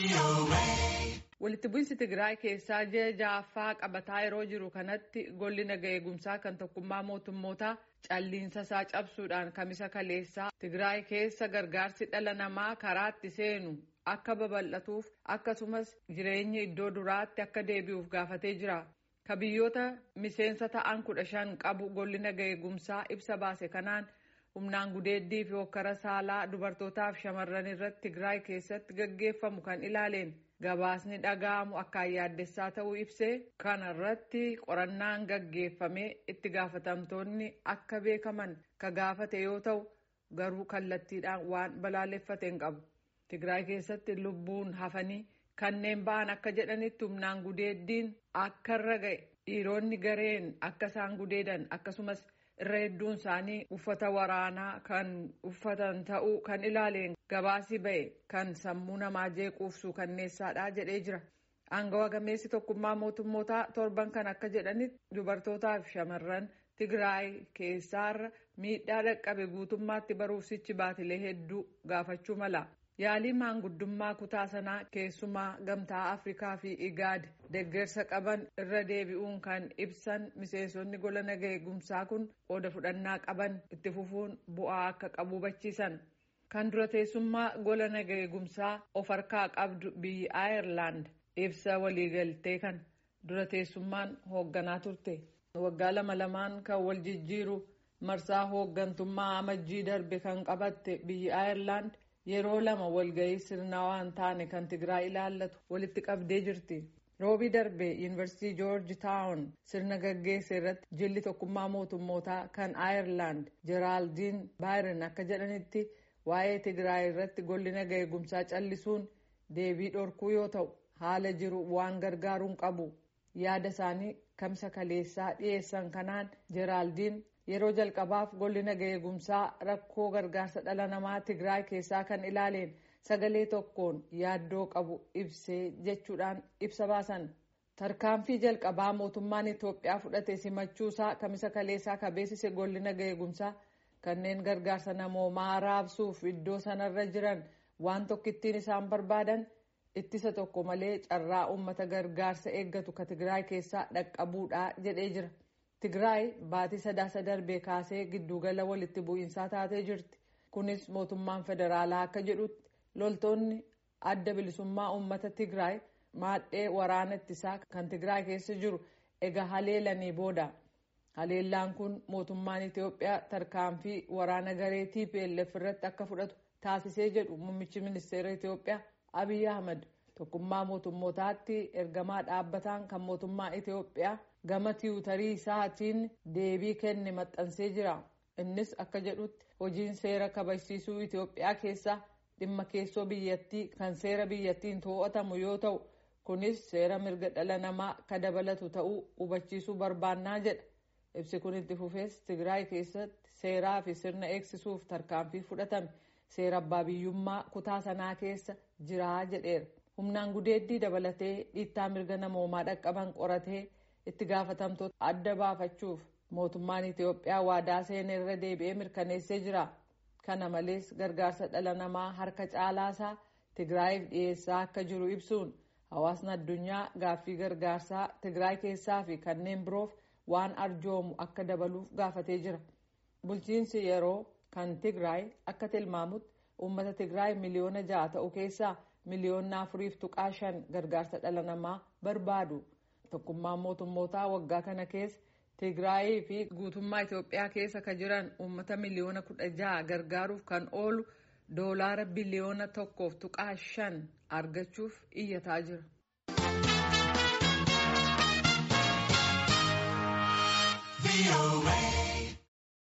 Walitti bu'insi Tigraay keessaa ji'a ja'affaa qabataa yeroo jiru kanatti golli naga eegumsaa kan tokkummaa mootummootaa calliinsa isaa cabsuudhaan kamisa kaleessaa Tigraay keessa gargaarsi dhala namaa karaatti seenu akka babal'atuuf akkasumas jireenyi iddoo duraatti akka deebi'uuf gaafatee jira. Ka biyyoota miseensa ta'an kudha shan qabu golli naga eegumsaa ibsa baase kanaan humnaan gudeeddii fi hokkara saalaa dubartootaaf shamarran irratti Tigraay keessatti gaggeeffamu kan ilaaleen gabaasni dhaga'amu akkaan yaaddessaa ta'uu ibsee kana irratti qorannaan gaggeeffamee itti gaafatamtoonni akka beekaman ka gaafate yoo ta'u garuu kallattiidhaan waan balaaleffate hin qabu. Tigraay keessatti lubbuun hafanii kanneen ba'an akka jedhanitti humnaan gudeeddiin akka irra ga'e dhiironni gareen akka isaan gudeedan akkasumas irra hedduun isaanii uffata waraanaa kan uffatan ta'uu kan ilaaleen gabaasii ba'e kan sammuu namaa jeequufsu kanneessaadha jedhee jira. Aangawa gameessi tokkummaa mootummootaa torban kan akka jedhanitti dubartootaa fi shamarran Tigraay keessaarra miidhaa dhaqqabe guutummaatti baruufsichi baatilee hedduu gaafachuu mala. Yaalii maanguddummaa kutaa sanaa keessumaa gamtaa Afrikaa fi Igaad deeggarsa qaban irra deebi'uun kan ibsan miseensonni gola naga eegumsaa kun qooda fudhannaa qaban itti fufuun bu'aa akka qabu hubachiisan. Kan dura teessummaa gola naga eegumsaa of harkaa qabdu biyyi Aayerlaand ibsa waliigaltee kan dura teessummaan hoogganaa turte. Waggaa lama lamaan kan wal jijjiiru marsaa hooggantummaa amajjii darbe kan qabatte biyyi Aayerlaand. yeroo lama walgahii sirnawaa hin taane kan Tigraay ilaallatu walitti qabdee jirti. Roobii darbe yuunivarsiitii Joorji Taawun sirna gaggeesse irratti jilli tokkummaa mootummootaa kan Aayerlaand Jeraaldiin Baayirin akka jedhanitti waa'ee Tigraay irratti golli naga eegumsaa callisuun deebii dhorkuu yoo ta'u haala jiru waan gargaaruun qabu. Yaada isaanii kamsa kaleessaa dhiyeessan kanaan Jeraaldiin yeroo jalqabaaf golli naga eegumsaa rakkoo gargaarsa dhala namaa Tigraay keessaa kan ilaaleen sagalee tokkoon yaaddoo qabu ibsee jechuudhaan ibsa baasan. Tarkaanfii jalqabaa mootummaan Itoophiyaa fudhate simachuusaa kamisa kaleessaa kabeessise golli naga eegumsaa kanneen gargaarsa namoomaa raabsuuf iddoo sanarra jiran waan tokkittiin isaan barbaadan ittisa tokko malee carraa uummata gargaarsa eeggatu ka Tigraay keessaa dhaqqabuudha jedhee jira. Tigraay baatii sadaasa darbee kaasee giddugala walitti bu'iinsaa taatee jirti. Kunis mootummaan federaalaa akka jedhutti loltoonni adda bilisummaa uummata Tigraay maadhee waraana ittisaa kan Tigraay keessa jiru egaa haleelanii booda. Haleellaan kun mootummaan Itoophiyaa tarkaanfii waraana garee TPLF irratti akka fudhatu taasisee jedhu muummichi ministeera Itoophiyaa Abiy Ahmad. Tokkummaa mootummootaatti ergamaa dhaabbataan kan mootummaa Itoophiyaa gama tiwutarii isaatiin deebii kenne maxxansee jira. Innis akka jedhutti hojiin seera kabachiisuu Itoophiyaa keessaa dhimma keessoo biyyattii kan seera biyyattiin to'atamu yoo ta'u kunis seera mirga dhala namaa ka dabalatu ta'uu hubachiisuu barbaannaa jedha. Ibsi kun itti fufees Tigraay keessatti seeraa fi sirna eegsisuuf tarkaanfii fudhatame seera abbaa biyyummaa kutaa sanaa keessa jiraa jedheera. humnaan gudeeddii dabalatee dhiittaa mirga namoomaa dhaqqaban qoratee itti gaafatamtoota adda baafachuuf mootummaan Itoophiyaa waadaa seenee irra deebi'ee mirkaneessee jira. Kana malees gargaarsa dhala namaa harka caalaasaa Tigraayiif dhiyeessaa akka jiru ibsuun hawaasni addunyaa gaaffii gargaarsaa Tigraay keessaa fi kanneen biroof waan arjoomu akka dabaluuf gaafatee jira. Bulchiinsi yeroo kan Tigraay akka tilmaamutti uummata Tigraay miliyoona ja'a ta'u keessaa miliyoona afuriif tuqaa shan gargaarsa dhala namaa barbaadu. Tokkummaan mootummootaa waggaa kana keessa Tigraayii fi guutummaa Itoophiyaa keessa ka jiran uummata miliyoona kudha ja'a gargaaruuf kan oolu doolaara biliyoona tokkoof tuqaa shan argachuuf iyyataa jira.